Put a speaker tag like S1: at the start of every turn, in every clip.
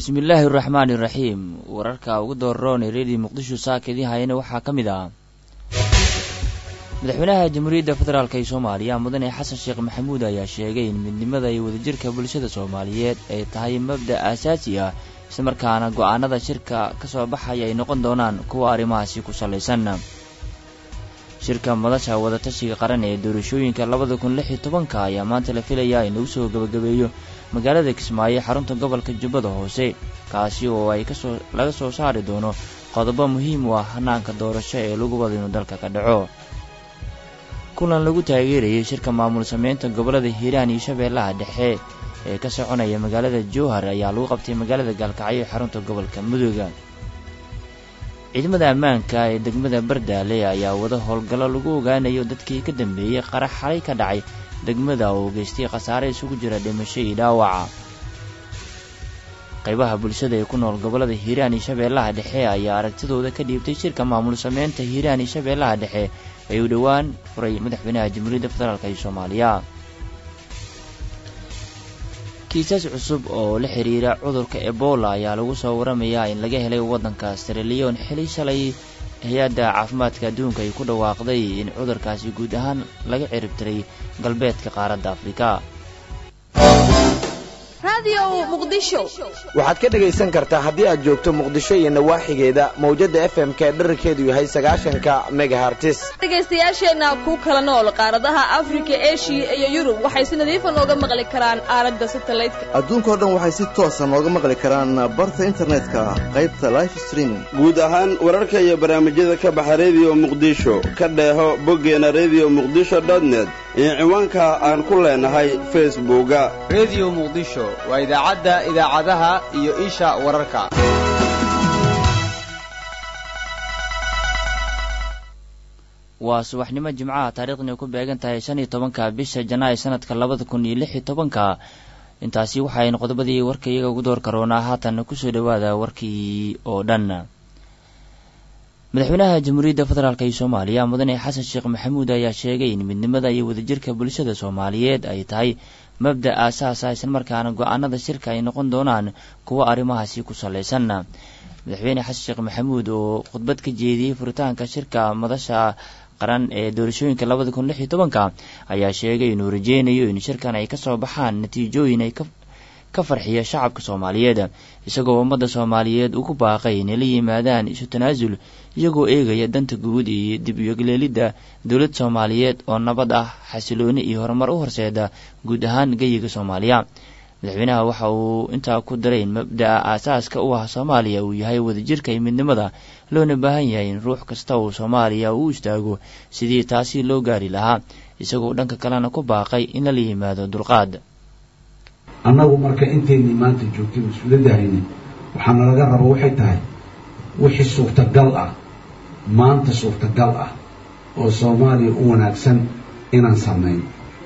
S1: bismillaahi araxmaani iraxiim wararka ugu dooroon ee reediyo muqdisho saakadii hayana waxaa ka mid ah madaxweynaha jamhuuriyadda federaalk ee soomaaliya mudane xasan sheekh maxamuud ayaa sheegay in midnimada iyo wadajirka bulshada soomaaliyeed ay tahay mabda' aasaasi ah islamarkaana go'aanada shirka ka soo baxaya ay noqon doonaan kuwa arrimahaasi ku sallaysan shirka madasha wadatashiga qaran ee doorashooyinka labada kun lix iyo tobanka ayaa maanta la filayaa in lagu soo gebagabeeyo magaalada kismaayo xarunta gobolka jubbada hoose kaasi oo ay kasoo laga soo saari doono qodobo muhiim u ah hanaanka doorasho ee lagu wada inuu dalka ka dhaco kulan lagu taageerayay shirka maamul sameynta gobollada hiiraan iyo shabeellaha dhexe ee ka soconaya magaalada jowhar ayaa lagu qabtay magaalada gaalkacyo ee xarunta gobolka mudooga ciidamada ammaanka ee degmada bardaale ayaa wada howlgallo lagu ogaanayo dadkii ka dambeeyey qarax xalay ka dhacay degmada oo geystay khasaare isugu jira dhimasho iyo dhaawaca qaybaha bulshada ee ku nool gobollada hiiraan iyo shabeellaha dhexe ayaa aragtidooda ka dhiibtay shirka maamul sameynta hiiraan iyo shabeellaha dhexe ee uu dhowaan furay madaxweynaha jamhuuriyadda federaalk ee soomaaliya kiisas cusub oo la xiriira cudurka ebola ayaa lagu soo waramayaa in laga helay waddanka siraliyon xili shalay hay-adda caafimaadka adduunka ay ku dhawaaqday in cudurkaasi guud ahaan laga ciribtiray galbeedka qaaradda afrika
S2: waxaad ka dhegaysan kartaa haddii aad joogto muqdisho iyo nawaaxigeeda mawjadda f m k dherarkeedu yahay sagaashanka megahartis
S3: dhegaystayaasheenna ku kala nool qaaradaha afrika eshiya iyo yurub waxay si nadiifa nooga maqli karaan aaladda satalaydka
S4: adduunkao dhan waxay si toosa nooga maqli karaan barta internetka qaybta life streaming
S5: guud ahaan wararka iyo barnaamijyada ka baxa rediyo muqdisho ka dheeho boggeena rediyo muqdisho dotnet iyo ciwaanka aan ku leenahay facebooka
S6: rediyo muqdisho waa idaacadda idaacadaha iyo isha wararka
S1: waa subaxnimo jimcaha taariikhdani ku beegan tahay shan iyo tobanka bisha janaayo sanadka labada kun iyo lix iyo tobanka intaasi waxaaynu qodobadii warka iyaga ugu door karoonaa haatan kusoo dhowaada warkii oo dhan madaxweynaha jamhuuriyadda federaalk ee soomaaliya mudane xasan sheekh maxamuud ayaa sheegay in midnimada iyo wadajirka bulshada soomaaliyeed ay tahay mabda aasaas ah islamarkaana go-aanada shirka ay noqon doonaan kuwo arrimahaasi ku sallaysan madaxweyne xasan sheekh maxamuud oo khudbad ka jeediyey furitaanka shirka madasha qaran ee doorashooyinka labada kun lix iyo tobanka ayaa sheegay inuu rajeynayo in shirkan ay kasoo baxaan natiijooyin ay ka farxiya shacabka soomaaliyeed isagoo ummadda soomaaliyeed ugu baaqay inay la yimaadaan isu tanaasul iyagoo eegaya danta guud iyo dib iyogleelidda dowlad soomaaliyeed oo nabad ah xasilooni iyo horumar u horseeda guud ahaan geyiga soomaaliya madaxweynaha waxa uu intaa ku daray in mabda'a aasaaska u ah soomaaliya uu yahay wadajirka iyo midnimada loona baahan yahay in ruux kasta uu soomaaliya uu istaago sidii taasi loo gaari lahaa isagoo dhanka kalena ku baaqay in lala yimaado dulqaad
S7: annagu marka inteynii maanta joogtay mas-uuliyadda hayne waxaana laga raba waxay tahay wixii suurtagal ah maanta suurtagal ah oo soomaaliya u wanaagsan inaan samayno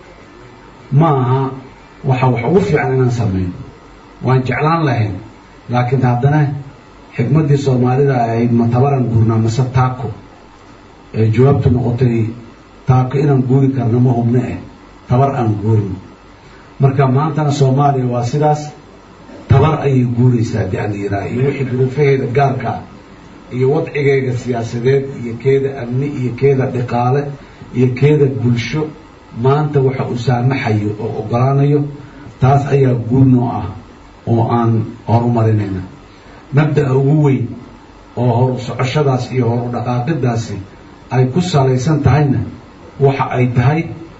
S7: ma aha waxa wax ugu fiican inaan samayno waan jeclaan lahayn laakiin haddana xikmaddii soomaalida ahayd ma tabaran guurnaa mase taako ee jawaabtu noqotay taako inaan guuri karna ma hubne eh tabar aan guurino marka maantana soomaaliya waa sidaas tabar ayay guuraysaa haddii aan yidhaha iyo wixii duruufaheeda gaarka ah iyo wadcigeega siyaasadeed iyo keeda amni iyo keeda dhiqaale iyo keeda bulsho maanta waxa uu saamaxayo oo ogolaanayo taas ayaa guul noo ah oo aan horumarinayna mabda'a ugu weyn oo horu socoshadaas iyo horu dhaqaaqidaasi ay ku salaysan tahayna waxa ay tahay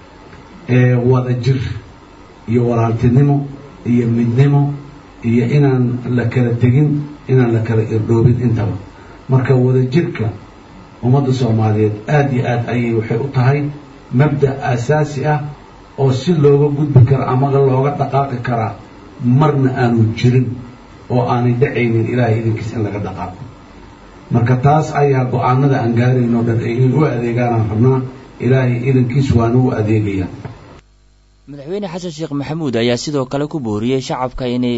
S7: wada jir iyo walaaltinimo iyo midnimo iyo inaan la kala tegin inaan la kala irdhoobin intaba marka wadajirka ummadda soomaaliyeed aada iyo aad ayay waxay u tahay mabda' aasaasi ah oo si looga gudbi karo ama looga dhaqaaqi karaa marna aanu jirin oo aanay dhacaynin ilaahay idinkiis in laga dhaqaaqo marka taas ayaa go-aanada aan gaarayn oo dhan ay inay u adeegaanaan rabnaa ilaahay idankiis waana u adeegaya
S1: madaxweyne xasan sheekh maxamuud ayaa sidoo kale ku booriyey shacabka inay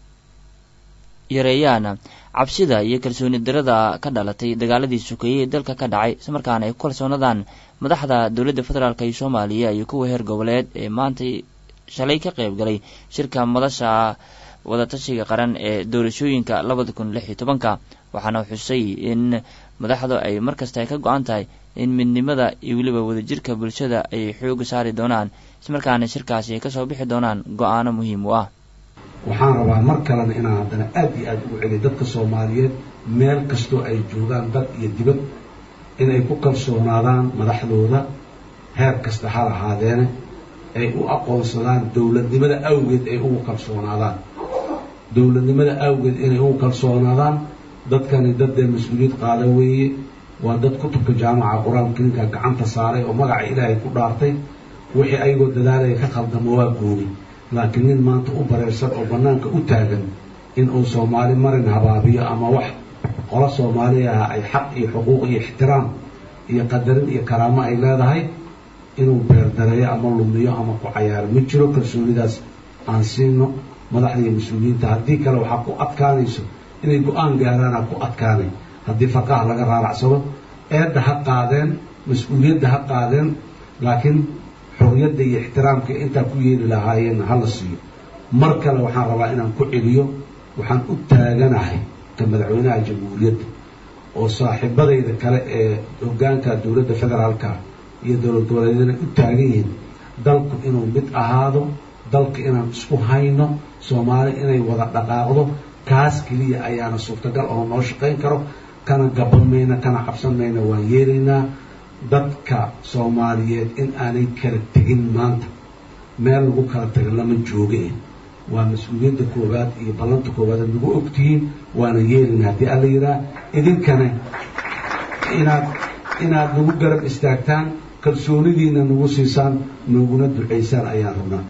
S1: yareeyaan cabsida iyo kalsooni darada ka dhalatay dagaaladii sokeeyey ee dalka ka dhacay islamarkaana ay ku kalsoonadaan madaxda dowladda federaalk iyo soomaaliya iyo kuwa heer goboleed ee maanta shalay ka qayb galay shirka madasha wadatashiga qaran ee doorashooyinka labada kun lix iyo tobanka waxaana xusay in madaxdu ay markasta ay ka go-an tahay in midnimada iyo weliba wadajirka bulshada ay xooga saari doonaan ismarkaana shirkaasi ay kasoo bixi doonaan go-aano muhiim u ah
S7: waxaan rabaa mar kalena inaan haddana aad iyo aada ugu celiyo dadka soomaaliyeed meel kastoo ay joogaan dad iyo dibad inay ku kalsoonaadaan madaxdooda heer kasta ha lahaadeene ay u aqoonsadaan dowladnimada awgeed ay ugu kalsoonaadaan dowladnimada awgeed inay ugu kalsoonaadaan dadkani daddee mas-uuliyad qaada weeye waa dad kutubka jaamaca qur-aanka kariimka gacanta saaray oo magaca ilaahay ku dhaartay wixii ayagoo dadaalaya ka khaldamo waa gooni laakiin nin maanta u bareersan oo bannaanka u taagan in uu soomaali marin habaabiyo ama wax qolo soomaaliya ah ay xaq iyo xuquuq iyo ixtiraam iyo qadarin iyo karaamo ay leedahay inuu beerdareeyo ama lumiyo ama ku cayaaro ma jiro kalsoonidaas aan siino madaxda iyo mas-uuliyiinta haddii kale waxaa ku adkaanayso inay go-aan gaaraana ku adkaanay haddii faqaha laga raaracsado eedda ha qaadeen mas-uuliyadda ha qaadeen laakiin xorriyadda iyo ixtiraamka intaa ku yeeli lahaayeen ha la siiyo mar kale waxaan rabaa inaan ku celiyo waxaan u taaganahay ka madaxweynaha jamhuuriyadda oo saaxiibadayda kale ee hoggaanka dowladda federaalka iyo dowlad goboleedyadana u taagan yihiin dalku inuu mid ahaado dalka inaan isku hayno soomaali inay wada dhaqaaqdo kaas keliya ayaana suurtagal oo noo shaqayn karo kana gaban mayna kana cabsan mayna waan yeelaynaa dadka soomaaliyeed in aanay kala tegin maanta meel lagu kala taga lama jooge waa mas-uuliyadda koowaad iyo ballanta koowaad ad nagu ogtihiin waana yeelina haddii alla yidhaah idinkana inaad inaad nagu garab istaagtaan kalsoonidiina nagu siisaan noguna ducaysaan ayaan rabnaa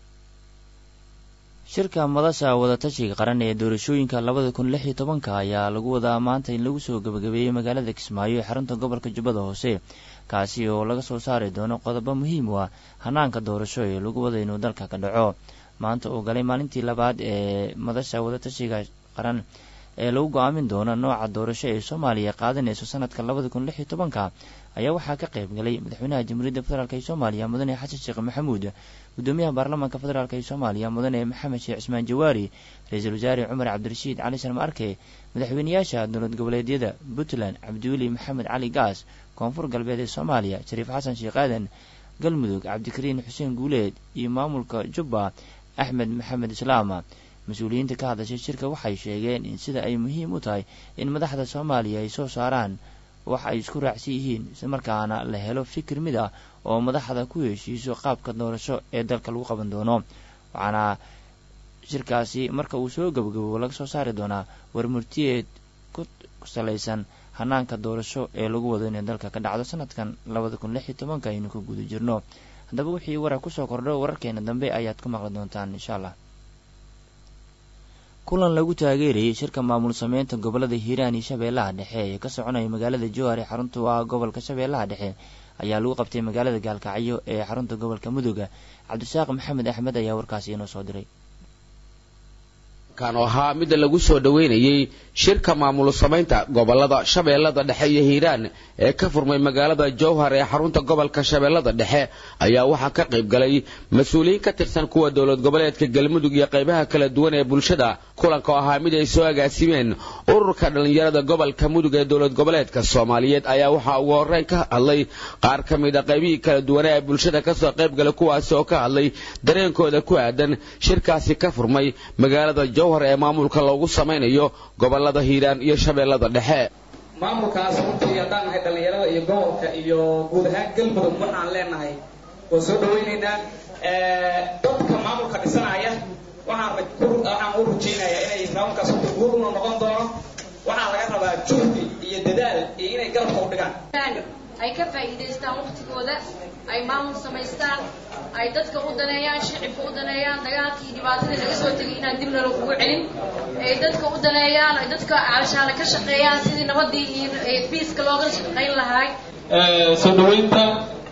S1: shirka madasha wadatashiga qaran ee doorashooyinka labada kun lix iyo tobanka ayaa lagu wadaa maanta in lagu soo gabagabeeyey magaalada kismaayo ee xarunta gobolka jubbada hoose kaasi oo laga soo saari doono qodobo muhiim u ah hanaanka doorasho ee lagu wada inuu dalka ka dhaco maanta uu galay maalintii labaad ee madasha wadatashiga qaran ee lagu go-aamin doono nooca doorasho ee soomaaliya qaadanayso sanadka labada kun lix iyo tobanka ayaa waxaa ka qayb galay madaxweynaha jamhuuriyadda federaalk ee soomaaliya mudane xasan sheekh maxamuud gudoomiyaha baarlamaanka federaalk ee soomaaliya mudane maxamed sheekh cismaan jawaari ra-iisul wasaare cumar cabdirashiid cali sharma arke madaxweyneyaasha dowlad goboleedyada puntland cabdiweli maxamed cali gaas koonfur galbeed ee soomaaliya shariif xasan sheekh aadan galmudug cabdikariin xuseen guuleed iyo maamulka jubba axmed maxamed islaama mas-uuliyiinta ka hadashay shirka waxay sheegeen in sida ay muhiim u tahay in madaxda soomaaliya ay soo saaraan wax ay isku raacsan yihiin islamarkaana la helo fikir mid ah oo madaxda ku heshiiso qaabka doorasho ee dalka lagu qaban doono waxaana shirkaasi marka uu soo gabagabo laga soo saari doonaa warmurtiyeed ku salaysan hanaanka doorasho ee lagu wado inay dalka ka dhacdo sanadkan labada kun lix iyo tobanka aynu ku guda jirno haddaba wixii warar kusoo kordho wararkeena dambe ayaad ku maqli doontaan insha allah kulan lagu taageerayay shirka maamul sameynta gobolada hiiraan iyo shabeellaha dhexe ee ka soconaya magaalada jowhar ee xarunta u ah gobolka shabeellaha dhexe ayaa lagu qabtay magaalada gaalkacyo ee xarunta gobolka mudug cabdisaaq maxamed axmed ayaa warkaasi inoo soo diray
S8: kan oo ahaa midda lagu soo dhoweynayey shirka maamul samaynta gobolada shabeellada dhexe iyo hiiraan ee ka furmay magaalada jowhar ee xarunta gobolka shabeellada dhexe ayaa waxaa ka qayb galay mas-uuliyiin ka tirsan kuwa dowlad goboleedka galmudug iyo qaybaha kala duwan ee bulshada kulanka oo ahaa mid ay soo agaasimeen ururka dhallinyarada gobolka mudug ee dowlad goboleedka soomaaliyeed ayaa waxaa ugu horreyn ka hadlay qaar ka mid a qaybihii kala duwanee ee bulshada kasoo qayb galay kuwaasi oo ka hadlay dareenkooda ku aadan shirkaasi ka furmay magaalada jowhar ee maamulka loogu samaynayo gobolada hiiraan iyo shabeellada dhexe
S9: maamulkaas runtii haddaan nahay dhallinyarada iyo gobolka iyo guud ahaan galmudug waxaan leenahay waan soo dhawaynaynaa dadka maamulka dhisanaya waxaan waxaan u rajaynayaa inay maamulkaas runtii guur una noqon doono waxaa laga rabaa juhdi iyo dadaal iyo inay garabka u dhigaan
S10: ay ka faa'iidaystaan waqtigooda ay maamul samaystaan ay dadka u daneeyaan shicibka u daneeyaan dagaalkii dhibaatadii laga soo tegay inaan dibna lagugu celin ay dadka u daneeyaan ay dadka calshaale ka shaqeeyaan sidii nabadii iyo biiska looga shaqayn lahaay
S11: soo dhaweynta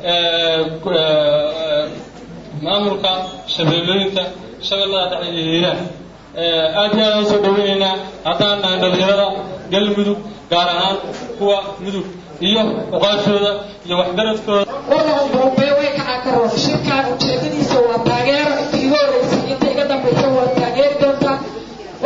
S11: maamulka shabeellooyinka shabeellada dhexe iyo hiiraan aad iyo aad aan soo dhaweynaynaa haddaan nahay dhalinyarada galmudug gaar ahaan kuwa mudug iyo uqaashooda iyo waxgaradkooda
S12: walaal bombay way kacaa ka roon shirkaan ujeedadiisa waa taageero inta iga horreysay inta iga dambaysa waa taageeri doontaa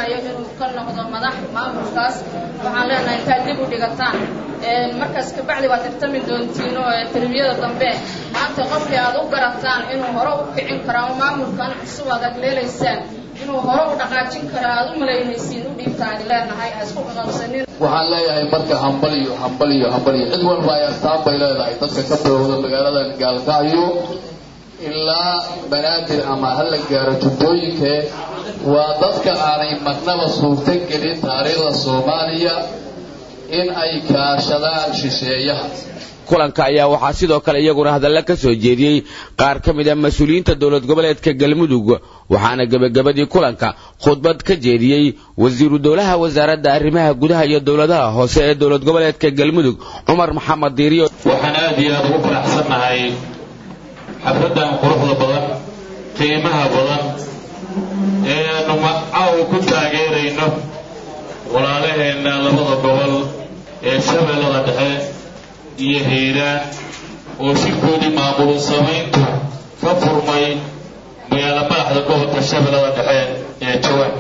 S10: doonayo inuu ka noqdo madax maamulkaas waxaan leenahay intaad dib u dhigataan markaas kabacdi waad tartami doontiin oo tarbiyada dambe maanta qofkii aad u garataan inuu hore u kicin karo ama maamulkan cusub aad agleelaysaan inuu hore u dhaqaajin karo aad u malaynaysiin u dhiibtaan leenahay ha isku qaqabsanin
S13: waxaan leeyahay marka hambaliyo hambaliyo hambaliyo cid walba ay astaan bay leedahay dadka ka bilowda magaaladan gaalkacyo ilaa banaadir ama ha la gaaro jubbooyinkee waa dadka aanay marnaba suurto gelin taariikhda soomaaliya in ay kaashadaan shisheeyaha
S8: kulanka ayaa waxaa sidoo kale iyaguna hadalla ka soo jeediyey qaar ka mid a mas-uuliyiinta dowlad goboleedka galmudug waxaana gebagabadii kulanka khudbad ka jeediyey wasiiru dowlaha wasaaradda arrimaha gudaha iyo dowladaha hoose ee dowlad goboleedka galmudug cumar maxamed diiriyo
S14: waxaan aad iyo aad ugu faraxsannahay xafladdan quruxda badan qiimaha badan ee aanu macaaw ku taageerayno walaalaheenna labada gobol ee shabeellada dhexe iyo hiiraan oo shirkoodii maamul samayntu ka furmay magaala madaxda gobolka shabeellada dhexe ee jawaan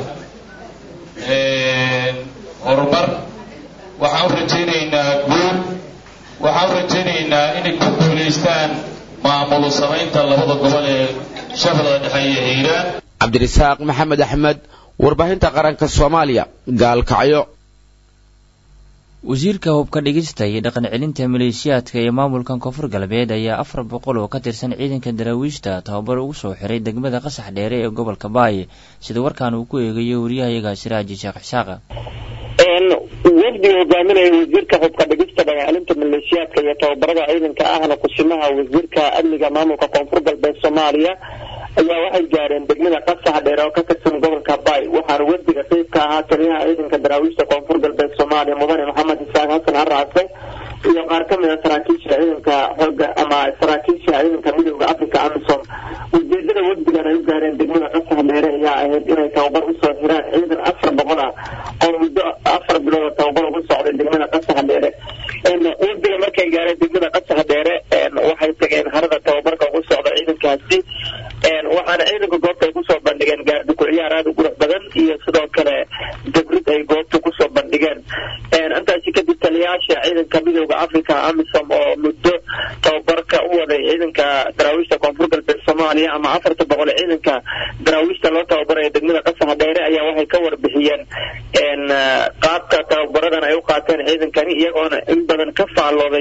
S14: horumar waxaan u rajaynaynaa guud waxaan u rajaynaynaa inay ku guulaystaan maamul samaynta labada gobol ee shabeellada dhexe iyo hiiraan
S8: cabdirasaaq maxamed axmed warbaahinta qaranka soomaaliya gaalkacyo
S1: wasiirka hubka dhigista iyo dhaqan celinta maleeshiyaadka iyo maamulkan koonfur galbeed ayaa afar boqol oo ka tirsan ciidanka daraawiishta tababar ugu soo xiray degmada qasax dheere ee gobolka baay sida warkaan uu ku eegayo wariyahayaga siraaji sheekh isxaaqa
S15: wafdi hogaaminaya wasiirka hubka dhigista dhaqancelinta maleeshiyaadka iyo tababarada ciidanka ahna kusimaha wasiirka amniga maamulka koonfur galbeed soomaaliya ayaa waxay gaareen degmada qasax dheer oo ka tirsan gobolka bay waxaana wafdiga qayb ka ahaa taliyaha ciidanka daraawiishta koonfur galbeed soomaaliya mudane maxamed isaaq xasan harraase iyo qaar ka mid a saraakiisha ciidanka xooga ama saraakiisha ciidanka midooda africa amisom ujeedada wafdigan ay u gaareen degmada qasax dheere ayaa ahayd inay tababar usoo xiraan ciidan afar boqol ah oo muddo afar bilood tababar ugu socday degmada qasax dheere wafdiga markay gaareen degmada qasax dheere waxay tageen harada tababarka ugu socda ciidankaasi waxaana ciidanka goobta ay kusoo bandhigeen gaardiko ciyaar aada u qurux badan iyo sidoo kale dabrid ay goobta kusoo bandhigeen intaasi kadib taliyayaasha ciidanka midooda africa amisom oo muddo tababarka u waday ciidanka daraawiishta koonfur galbeed soomaaliya ama afarta boqol ee ciidanka daraawiishta loo tababaraya degmada qasaxa dheere ayaa waxay ka warbixiyeen qaabka tababaradan ay u qaateen ciidankani iyagoona in badan ka faallooday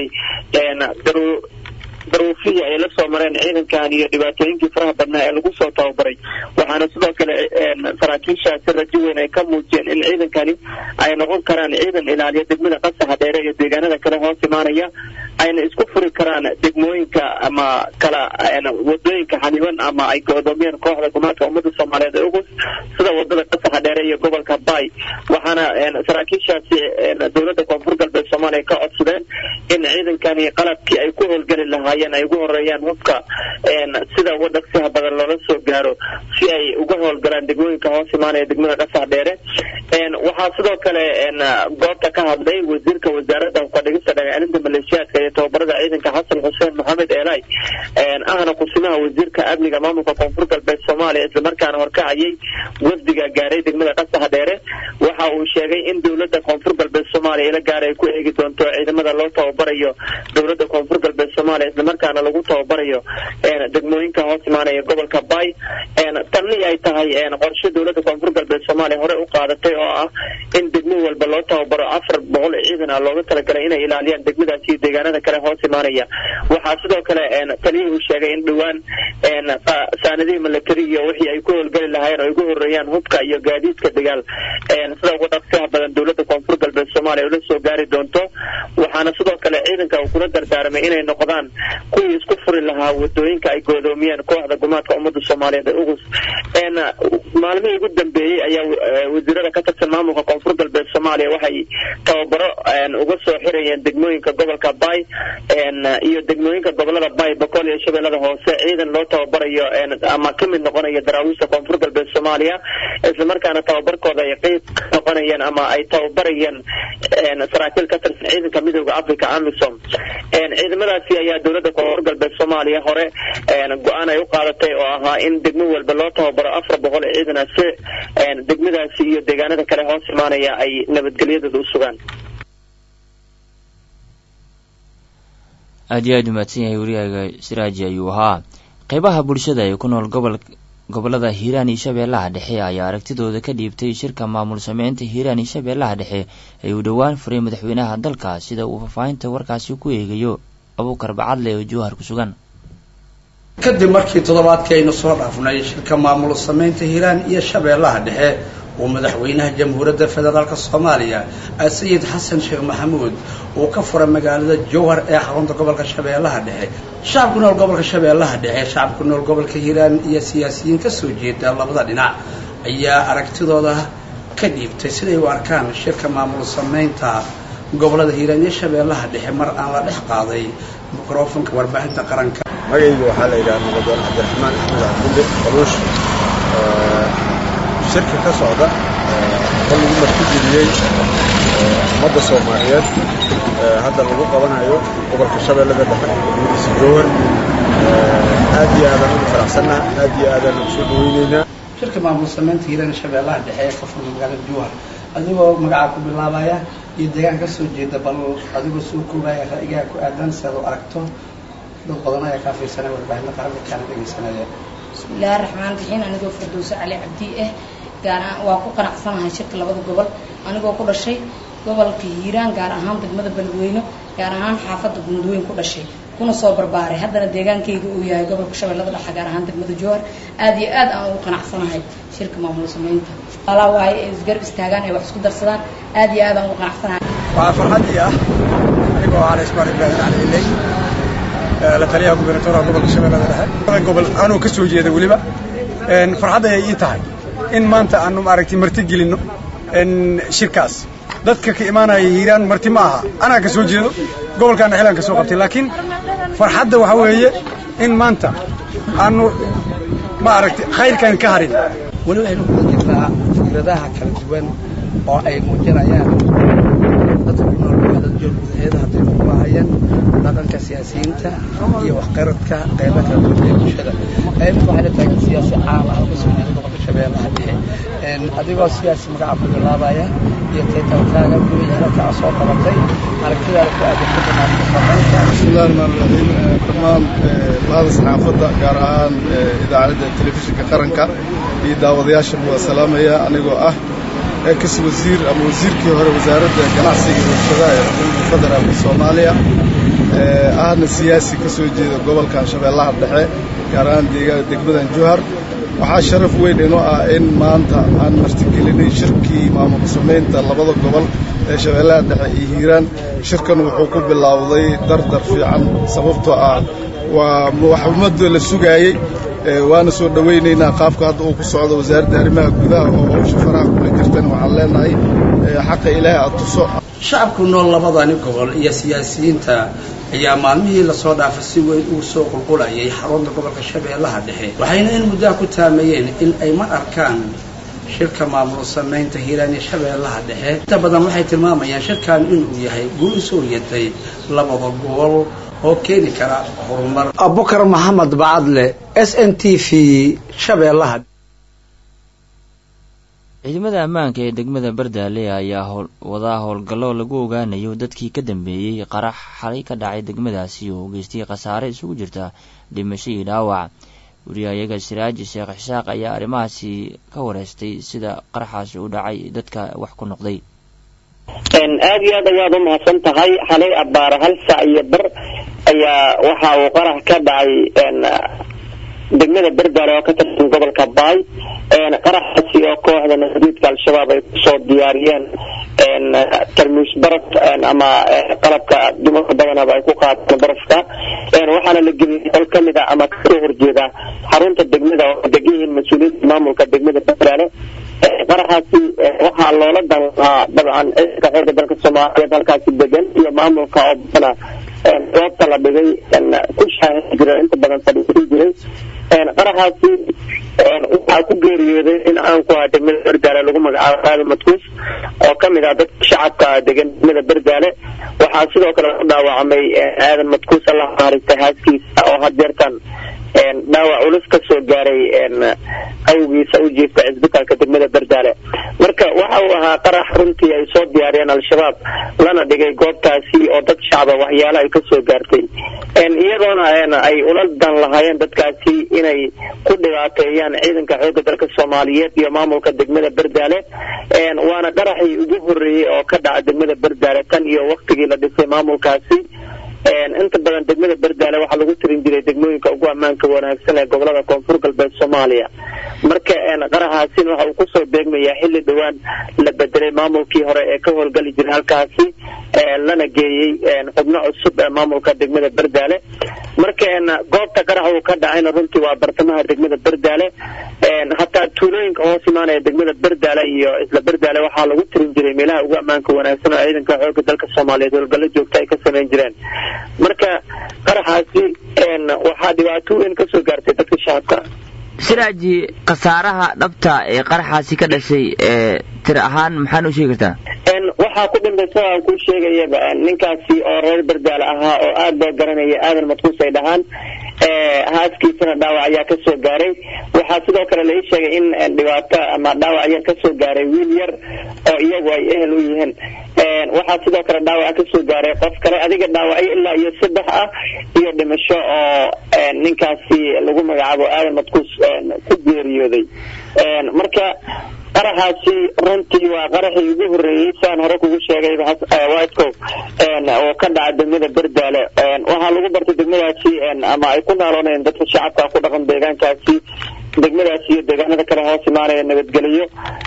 S15: daruufihii ay la soo mareen ciidankan iyo dhibaatooyinkii faraha badnaa ee lagu soo tababaray waxaana sidoo kale saraakiishaasi rajo weyn ay ka muujiyeen in ciidankani ay noqon karaan ciidan ilaaliya degmada qasaxa dheere iyo deegaanada kale hoos imaanaya ayna isku furi karaan degmooyinka ama kala wadooyinka xaniban ama ay godoomiyeen kooxda gumaadka ummadda soomaaliyeed ee ugus sida wadada qasaxa dheere iyo gobolka bay waxaana saraakiishaasi dowladda koonfur galbeed soomaaliya ka codsadeen in ciidankani qalabkii ay ku howlgeli lahaayeen ay ugu horeeyaan hubka sida uga dhaqsiha badan loola soo gaaro si ay uga howlgalaan degmooyinka hoos imaanaya degmada qasax dheere waxaa sidoo kale goobta ka hadlay wasiirka wasaaradda hubka dhigista dhagacelinta maleeshiyaadka iyo tababarada ciidanka xasan xuseen maxamed eelay ahna kusimaha wasiirka amniga maamulka koonfur galbeed soomaaliya islamarkaana horkacayay wafdiga gaaray degmada qasax dheere waxa uu sheegay in dowladda koonfur galbeed soomaaliya ila gaar ay ku eegi doonto ciidamada loo tababarayo dowladda koonfur galbeed soomaaliya islamarkaana lagu tababarayo degmooyinka hoos imaanaya gobolka bay tanni ay tahay qorshe dowladda koonfur galbeed soomaaliya hore u qaadatay oo ah in degmo walba loo tababaro afar boqol ciidan ah looga talagalay inay ilaaliyaan degmadaasi iyo deegaanada kale hoos imaanaya waxaa sidoo kale taliyihii uu sheegay in dhowaan saanadihii milatari iyo wixii ay ku howlgeli lahaayeen oo ugu horeeyaan hubka iyo gaadiidka dagaal sida uga dhaqsiha badan dowladda koonfur galbeed soomaaliya ula soo gaari doonto waxaana sidoo kale ciidanka uu kula dardaarmay inay noqdaan kuwii isku furi lahaa wadooyinka ay goodoomiyeen kooxda gumaadka ummadda soomaaliyeed ee ugus maalmihii ugu dambeeyey ayaa wasiirada ka tirsan maamulka koonfur galbeed soomaaliya soomaaliya waxay tababaro uga soo xirayeen degmooyinka gobolka bay iyo degmooyinka gobolada bay boqol iyo shabeellada hoose ciidan loo tababarayo ama ka mid noqonayo daraawiishta koonfur galbeed soomaaliya islamarkaana tababarkooda ay qeyb ka noqonayeen ama ay tababarayeen saraakiil ka tirsan ciidanka midooda africa amisom ciidamadaasi ayaa dowladda koonfur galbeed soomaaliya hore go-aan ay u qaadatay oo ahaa in degmo walba loo tababaro afar boqol ee ciidana si degmadaasi iyo deegaanada kale hoos imaanaya ay nabadgelyadooda u sugaan
S1: aad iyo aad umahadsan yahay wariyaaga siraaji ayuu ahaa qeybaha bulshada ee ku nool gobol gobolada hiiraan iyo shabeellaha dhexe ayaa aragtidooda ka dhiibtay shirka maamul sameynta hiiraan iyo shabeellaha dhexe ee uu dhowaan furay madaxweynaha dalka sida uu faahfaahinta warkaasi ku eegayo abuukar bacadle oo jowhar ku sugan
S16: kadib markii toddobaadkii aynu soo dhaafnay shirka maamul sameynta hiiraan iyo shabeellaha dhexe uu madaxweynaha jamhuuriyadda federaalk soomaaliya sayid xasan sheekh maxamuud uu ka furay magaalada jowhar ee xarunta gobolka shabeellaha dhexe shacabku nool gobolka shabeellaha dhexe shacabku nool gobolka hiiraan iyo siyaasiyiin ka soo jeeda labada dhinac ayaa aragtidooda ka dhiibtay siday u arkaan shirka maamul sameynta gobolada hiiraan iyo shabeellaha dhexe mar aan la dhex qaaday mikrofonka warbaahinta qaranka
S17: magayga waxaa la yidhaha muqadoon cabdiraxmaan axmed cabdulle qaluush shirka ka socda oo lagu martigeliyey ummadda soomaaliyeed hadda lagu qabanayo gobolka shabeellada dhexe degmadiisa jowhar aad iyo aadaan ugu faraxsannaha aad iyo aadaan ugu soo dhaweyneynaa
S16: shirka maamul sameynta hiiraan shabeellaha dhexe ee ka furmay magaalada jowhar adigoo magacaa ku bilaabaya iyo deegaan ka soo jeeda bal adigoo soo koobaya ra'yigaa ku aadan si aad u aragto dad badan ayaa kaa fiirsanaya warbaahinta qaranka kaana dhegaysanaya
S18: bismillaahi raxmaan raxiim anigoo firdowse cali cabdi ah gaar ahaan waa ku qanacsanahay shirka labada gobol anigoo ku dhashay gobolka hiiraan gaar ahaan degmada beledweyne gaar ahaan xaafadda gundweyn ku dhashay kuna soo barbaaray haddana deegaankayga uu yahay gobolka shabeellada dhexe gaar ahaan degmada jowhar aad iyo aad aan ugu qanacsanahay shirka maamul sameynta alaa waaye ay isgarab istaagaan ay wax isku darsadaan aad iyo aad aan ugu qanacsanahay
S19: waa farxaddii ah anigoo aan ismar ibraahin cali iley la taliyaha gubernatoorha gobolka shabeellada dhexe gobol anuu ka soo jeeda weliba farxad ayay ii tahay in maanta aanu maaragtay marti gelinno shirkaas dadka ka imaanaya hiiraan marti ma aha anaa ka soo jeedo gobolkaana xilaan ka soo qabtay laakiin farxadda waxaa weeye in maanta aanu maaragtay khayrkan ka harin
S16: weli waxaynu kula jirnaa fikradaha kala duwan oo ay muujinayaan dadka ku nool magaalada joorgudaheeda hadday ku baahayaan dhaqanka siyaasiyiinta iyo waxqaradka qayba kala duwan ee bulshada mid waxay la taagan siyaasi caam ah oo ka soo jeeda gobolka shabeellaha dhexe adigoo siyaasi magaca ku bilaabaya iyo taytalkaaga guud halka aad soo qabatay aragtidaada ku aadan ka banaanka sameynta
S20: bismillahi rahmaani rahiim dhammaan bahda saxaafadda gaar ahaan idaacadda telefishinka qaranka iyo daawadayaasha waa salaamaya anigoo ah ex wasiir ama wasiirkii hore wasaaradda ganacsiga iyo warshadaha ee xukuumadda federaalka soomaaliya ahna siyaasi ka soo jeeda gobolkan shabeellaha dhexe gaar ahaan deegaan degmadan jowhar waxaa sharaf weyn inoo ah in maanta aan martigelinay shirkii maamul samaynta labada gobol ee shabeellaha dhexe iyo hiiraan shirkan wuxuu ku bilowday dardar fiican sababtoo ah waa wax ummadda la sugaayey waana soo dhowaynaynaa qaabka hadda uu ku socdo wasaaradda arrimaha gudaha oo hawsha faraha kula jirtan waxaan leenahay xaqa ilaahay aad tuso
S16: shacabku nool labadani gobol iyo siyaasiyiinta ayaa maalmihii lasoo dhaafay si weyn ugu soo qulqulayay xarunta gobolka shabeellaha dhexe waxayna in muddaha ku taamayeen in ay ma arkaan shirka maamul samaynta hiiraan iyo shabeellaha dhexe inta badan waxay tilmaamayaan shirkan inuu yahay guul usoo yatay labada gobol oo keeni kara horumar abukar maxamed bacadle s n t v shabeellaha
S1: ciidamada ammaanka ee degmada bardaale ayaa wadaa howlgallo lagu ogaanayo dadkii ka dambeeyey qarax xalay ka dhacay degmadaasi oo geystay khasaare isugu jirta dhimasho iyo dhaawac wariyahayaga siraaji sheekh xisaaq ayaa arrimahaasi ka wareystay sida qaraxaasi u dhacay dadka wax ku noqday
S15: aada iyo aad ayaad u mahadsan tahay xalay abbaare hal sac iyo bar ayaa waxa uu qarax ka dhacay degmada berdaale oo ka tirsan gobolka baay qaraxaasi oo kooxda nasiidka al-shabaab ay kusoo diyaariyeen tarmuus baraf ama qalabka dumarka badanaba ay ku qaateen barafka waxaana la geliyay qol kamid a ama kasoo horjeeda xarunta degmada oo degan yihiin mas-uuliyiinta maamulka degmada berdaale qaraxaasi waxa waxaa loola dan lahaa dabcan ciidanka xoogga dalka soomaaliyeed halkaasi degan iyo maamulka oo badana goobta la dhigay ku shaahin jira inta badan fadhiisan jiray qaraxaasi waxaa ku geeriyooday in aan ku haa degmada berdaale lagu magacaabo aadan madkuus oo ka mid ah dadka shacabka degan degmada berdaale waxaa sidoo kale ku dhaawacmay aadan madkuus allah maaragtay haaskiisa oo hadeertan dhaawac culus ka soo gaaray awgiisa u jiifta cisbitaalka degmada berdaale marka waxa uu ahaa qarax runtii ay soo diyaariyeen al-shabaab lana dhigay goobtaasi oo dad shacaba waxyaalo ay kasoo gaartay iyadoona ay ula dan lahaayeen dadkaasi inay ku dhibaateeyaan ciidanka xoogga dalka soomaaliyeed iyo maamulka degmada berdaale waana qaraxii ugu horeeyey oo ka dhaca degmada berdaale tan iyo waktigii la dhisay maamulkaasi inta badan degmada berdaale waxaa lagu tirin jiray degmooyinka ugu ammaanka wanaagsan ee gobolada koonfur galbeed soomaaliya marka qaraxaasin waxa uu kusoo beegmayaa xilli dhowaan la bedelay maamulkii hore ee ka howlgali jiray halkaasi lana geeyey xubno cusub ee maamulka degmada berdaale marka goobta qarax uu ka dhacayna runtii waa bartamaha degmada berdaale hataa tuulooyinka hoos imaanaya degmada berdaale iyo isla berdaale waxaa lagu tirin jiray meelaha ugu ammaanka wanaagsan oo ciidanka xoogga dalka soomaaliyeed howlgallo joogta ay ka samayn jireen marka qaraxaasi waxaa dhibaato weyn kasoo gaartay dadka shacabka
S1: siraaji khasaaraha dhabta ee qaraxaasi ka dhashay tir ahaan maxaa noo sheegi kartaa
S15: waxaa ku dhintay sida aan kuu sheegayaba ninkaasi oo reer berdaale ahaa oo aada loo garanaya aadan madkuus ay dhahaan haaskiisana dhaawac ayaa kasoo gaaray waxaa sidoo kale lai sheegay in dhibaato ama dhaawac yar kasoo gaaray wiil yar oo iyagu ay ehel u yihiin waxaa sidoo kale dhaawac kasoo gaaray qof kale adiga dhaawacyo ilaa iyo saddex ah iyo dhimasho oo ninkaasi lagu magacaabo aadan madkuus ku geeriyooday marka qaraxaasi runtii waa qaraxii ugu horeeyey saan hore kugu sheegay whitecow oo ka dhaca degmada berdaale waxaa lagu bartay degmadaasi ama ay ku naaloonayeen dadka shacabka ku dhaqan deegaankaasi degmadaasi iyo deegaanada kale hoos imaanaya nabadgeliyo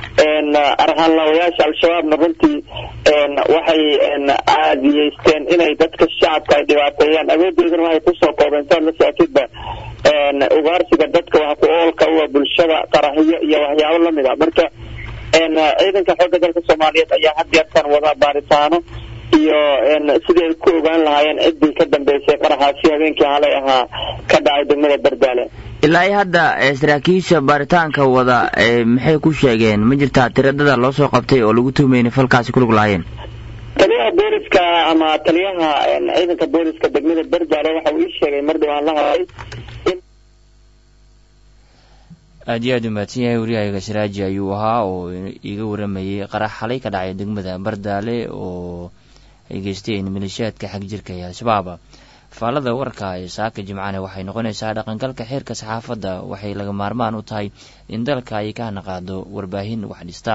S15: arhaanlaawayaasha al-shabaabna runtii waxay caadiyeysteen inay dadka shacabka ay dhibaateeyaan awoodeeduna waxay kusoo koobeen saad la socotidba ugaarsiga dadka wax ku oolka uwa bulshada qaraxiyo iyo waxyaabo lamid a marka ciidanka xoogga dalka soomaaliyeed ayaa had yeertan wada baaritaano iyo sidii ay ku ogaan lahaayeen ciddii ka dambeysay qaraxaasi habeenkii halay ahaa ka dhacay degmada berdaale
S1: ilaa iyo hadda saraakiisha baaritaanka wada maxay ku sheegeen ma jirtaa tiradada loo soo qabtay oo lagu tuhmayna falkaasi kulug lahaayeen
S15: taliyaha booliska ama taliyaha ciidanka booliska degmada berdaale waxa uu ii sheegay mar dhowaan la hadlay
S1: aad iyo aad u mahadsan yahay waryahaga siraaji ayuu ahaa oo iga waramayey qarax xalay ka dhacay degmada bardaale oo ay geysteen maleeshiyaadka xag jirka ee al-shabaab faallada warka ee saaka jimcane waxay noqonaysaa dhaqangalka xeerka saxaafadda waxay laga maarmaan u tahay in dalka ay ka hanaqaado warbaahin wax dhistaa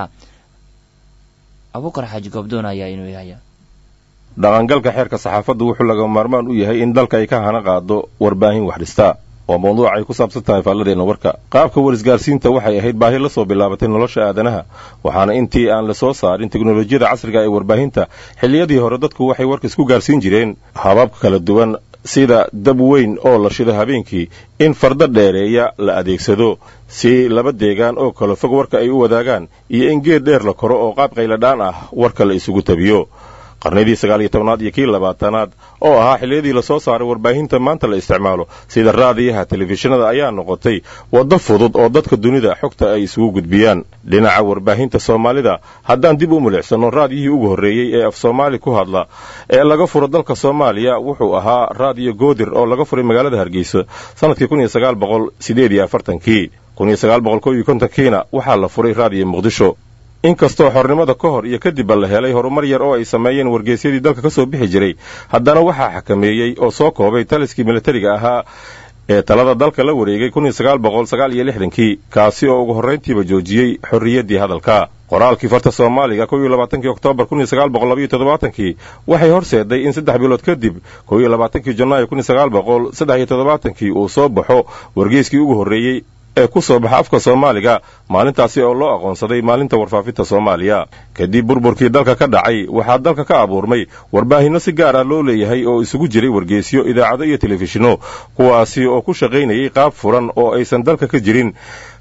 S1: abuukar xaaji goobdoon ayaa inuu yahaya
S21: dhaqangalka xeerka saxaafaddu wuxuu laga maarmaan u yahay in dalka ay ka hana qaado warbaahin wax dhistaa waa mawduuc ay ku saabsan tahay faalladeenna warka qaabka warisgaarsiinta waxay ahayd baahi la soo bilaabatay nolosha aadanaha waxaana intii aan la soo saarin teknolojiyada casriga ee warbaahinta xilliyadii hore dadku waxay warka isku gaarsiin jireen hababka kala duwan sida dab weyn oo la shido habeenkii in fardo dheereeya la adeegsado si laba deegaan oo kale fog warka ay u wadaagaan iyo in geed dheer la koro oo qaab qayladhaan ah warka la isugu tabiyo qarnidii sagaal iyo tobnaad iyo kii labaatanaad oo ahaa xilliyadii lasoo saaray warbaahinta maanta la isticmaalo sida raadiyaha telefishinada ayaa noqotay waddo fudud oo dadka dunida xogta ay isugu gudbiyaan dhinaca warbaahinta soomaalida haddaan dib u milicsano raadiyihii ugu horreeyey ee af soomaali ku hadla ee laga furo dalka soomaaliya wuxuu ahaa raadiyo goodir oo laga furay magaalada hargeysa sannadkii kun iyo sagaal boqol sideed iyo afartankii kun iyo sagaal boqol kow iyo kontonkiina waxaa la furay raadiyo muqdisho inkastoo xornimada ka hor iyo kadibba la helay horumar yar oo ay sameeyeen wargeysyadii dalka ka soo bixi jiray haddana waxaa xakameeyey oo soo koobay taliskii militariga ahaa ee talada dalka la wareegay kun iyo sagaal boqol sagaal iyo lixdankii kaasi oo ugu horrayntiiba joojiyey xorriyaddii hadalka qoraalkii farta soomaaliga kow iyo labaatankii oktoobar kun iyo sagaal boqol labaiyo toddobaatankii waxay horseeday in saddex bilood kadib kow iyo labaatankii janaayo kun iyo sagaal boqol saddex iyo toddobaatankii uu soo baxo wargeyskii ugu horreeyey ee ku soo baxa afka soomaaliga maalintaasi oo loo aqoonsaday maalinta warfaafinta soomaaliya kadib burburkii dalka ka dhacay waxaa dalka ka abuurmay warbaahinno si gaar ah loo leeyahay oo isugu jiray wargeysyo idaacado iyo telefishinno kuwaasi oo ku shaqaynayay qaab furan oo aysan dalka ka jirin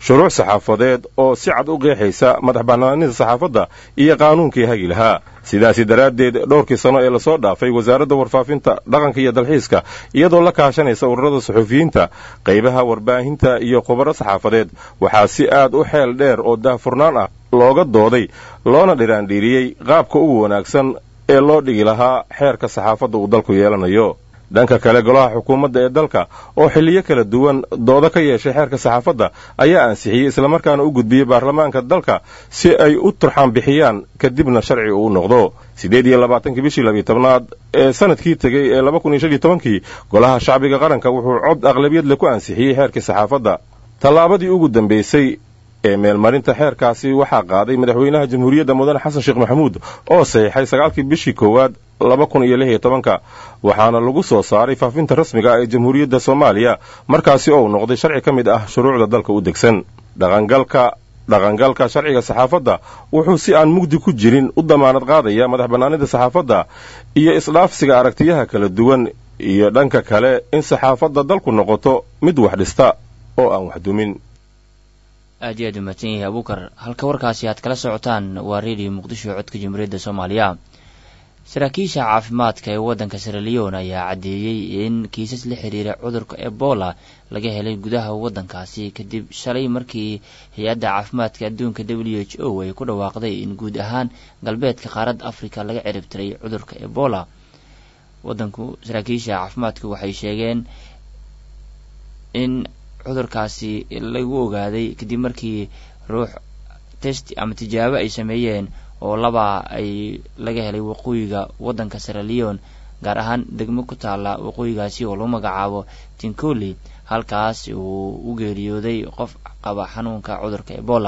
S21: shuruuc saxaafadeed oo si cad u qeexaysa madax bannaanida saxaafadda iyo qaanuunkii hagi lahaa sidaasi daraaddeed dhowrkii sano ee lasoo dhaafay wasaaradda warfaafinta dhaqanka iyo dalxiiska iyadoo la kaashanaysa ururada suxufiyiinta qaybaha warbaahinta iyo khubaro saxaafadeed waxaa si aad u xeel dheer oo daahfurnaan ah looga dooday loona dhiraandhiiriyey qaabka ugu wanaagsan ee loo dhigi lahaa xeerka saxaafadda uu dalku yeelanayo dhanka kale golaha xukuumadda ee dalka oo xilliyo kala duwan doodo ka yeeshay xeerka saxaafadda ayaa ansixiyey islamarkaana u gudbiyey baarlamaanka dalka si ay u turxaan bixiyaan kadibna sharci uu noqdo siddeed iyo labaatankii bishii labiyo tobnaad ee sanadkii tegey ee laba kun iyo shan iyo tobankii golaha shacbiga qaranka wuxuu cod aqlabiyad le ku ansixiyey xeerkii saxaafadda tallaabadii ugu dambaysay ee meelmarinta xeerkaasi waxaa qaaday madaxweynaha jamhuuriyadda mudane xasan sheekh maxamuud oo saxiixay sagaalkii bishii koowaad laba kun iyo lix iyo tobanka waxaana lagu soo saaray faafinta rasmiga ah ee jamhuuriyadda soomaaliya markaasi oo noqday sharci ka mid ah shuruucda dalka u degsan dhaqangalka dhaqangalka sharciga saxaafadda wuxuu si aan mugdi ku jirin u damaanad qaadaya madax bannaanida saxaafadda iyo isdhaafsiga aragtiyaha kala duwan iyo dhanka kale in saxaafadda dalku noqoto mid wax dhista oo aan wax dumin
S1: aad iyo aad umahadsan yahay abuukar halka warkaasi aad kala socotaan waa redio muqdisho codka jamhuuriyadda soomaaliya saraakiisha caafimaadka ee waddanka siraleon ayaa caddeeyey in kiisas la xiriira cudurka ebola laga helay gudaha waddankaasi kadib shalay markii hay-adda caafimaadka adduunka w h o ay ku dhawaaqday in guud ahaan galbeedka qaaradda africa laga ciribtiray cudurka ebola wadanku saraakiisha caafimaadku waxay sheegeen in cudurkaasi lagu ogaaday kadib markii ruux test ama tijaabo ay sameeyeen oo laba ay laga helay waqooyiga waddanka siraleon gaar ahaan degmo ku taalla waqooyigaasi oo lagu magacaabo tincoli halkaas uu u geeriyooday qof qaba xanuunka cudurka ebola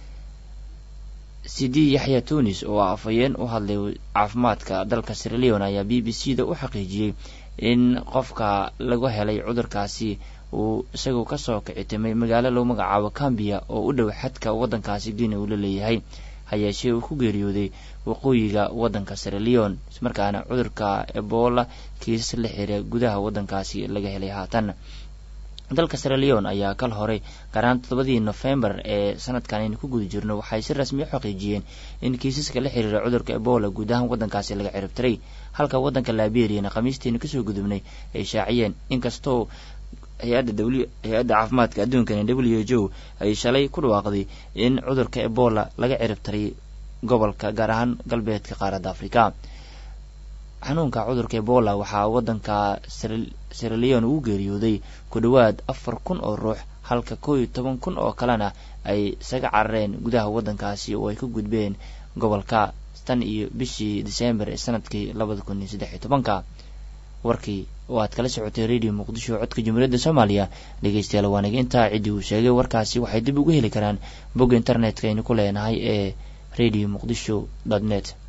S1: cd yaxya tunis oo afhayeen u hadlay caafimaadka dalka siraleon ayaa b b c da u xaqiijiyey in qofka lagu helay cudurkaasi uu isagoo kasoo kicitimay magaalo lagu magacaabo cambiya oo u dhow xadka waddankaasi guinea uu la leeyahay hayeeshee uu ku geeriyooday waqooyiga waddanka siraleon ismarkaana cudurka ebola kiisas la xira gudaha waddankaasi laga helay haatan dalka siraleon ayaa kal horay gaaraan toddobadii nofembar ee sanadkan aynu ku guda jirno waxay si rasmi u xaqiijiyeen in kiisaska la xiriira cudurka ebola guud ahaan waddankaasi laga ciribtiray halka waddanka liberiyana khamiistiina kasoo gudubnay ay shaaciyeen inkastoo hay-adda w hay-adda caafimaadka adduunkani w h o ay shalay ku dhawaaqday in cudurka ebola laga ciribtiray gobolka gaar ahaan galbeedka qaaradda africa xanuunka cudurka ebola waxaa waddanka siraleon ugu geeriyooday ku dhowaad afar kun oo ruux halka kow iyo toban kun oo kalena ay isaga carareen gudaha waddankaasi oo ay ka gudbeen gobolka tan iyo bishii disembar ee sanadkii labada kun iyo saddex iyo tobanka warkii oo aad kala socotay radio muqdisho codka jamhuuriyadda soomaaliya dhegeystayaal waaniga intaa ciddii uu sheegay warkaasi waxay dib uga heli karaan bogga internetka aynu ku leenahay ee radio muqdisho dot net